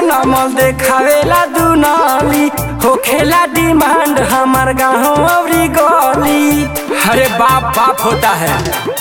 नमल देखावेला दुनाली होखेला डिमांड हमार गाँव अवरी गली अरे बाप बाप होता है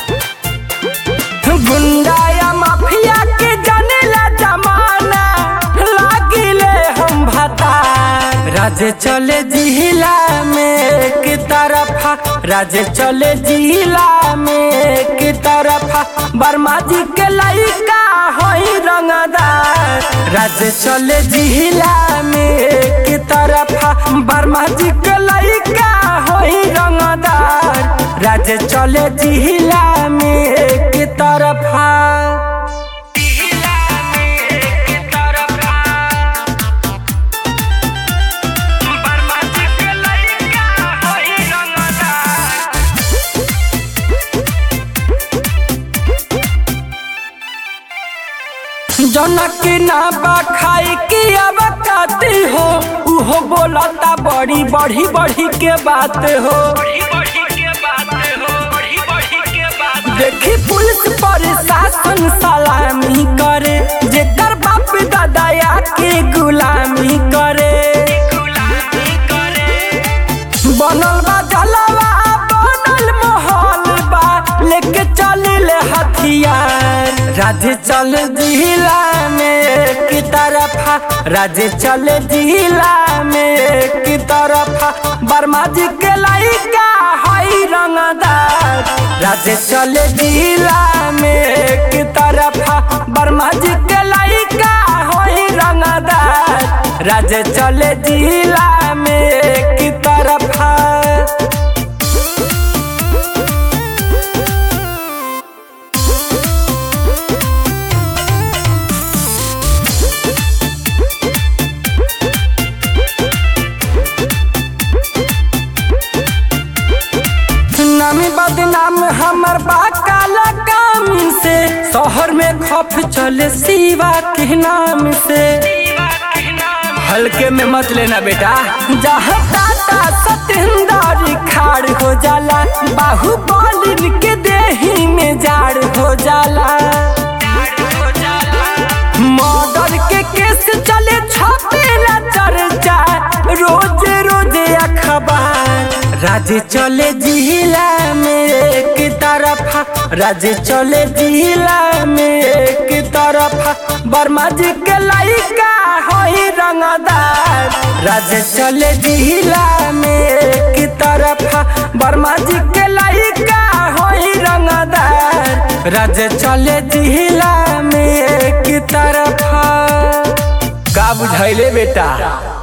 गुंडा या माफिया के जानेला जमाना लागिले हम भता राजे चले जिला में की तरफा राजे चले जिला में की तरफा बर्मा जी के लइका होई रंगदार राजे चले जिला में की तरफा बर्मा जी के लइका होई रंगदार राजे चले जिला में की तरफा जनक ना बा खाई की अब काती हो उहो बोलता बड़ी बड़ी बड़ी के बात हो देखी पुलिस प्रशासन सलामी करे जेकर बाप दादा के गुलामी करे बनल बा जलवा बनल महल बा लेके चलिल हथियार राजे चल जिला में की तरफा राजे चल जिला में की तरफा बर्मा जी के लइका हई रंगदार राजे चल जिला में की तरफा बर्मा जी के लइका हई रंगदार राजे चल जिला में की तरफा नामी बदनाम हमर बाकाला काम से शहर में खौफ चले सिवा के नाम से हल्के में मत लेना बेटा जहाँ टाटा सतेंद्र खाड़ हो जाला बाहुबली के देही में जाड़ हो जाला मर्डर के केस चले छपेला चर्चा रोज रोज अखबार राजे चले जिला में एक तरफा राजे चले जिला में एक तरफा बर्मा जी के लइका होई रंगदार राजे चले जिला में एक तरफा बर्मा जी के लइका होई रंगदार राजे चले जिला में एक तरफा का बुझाइले बेटा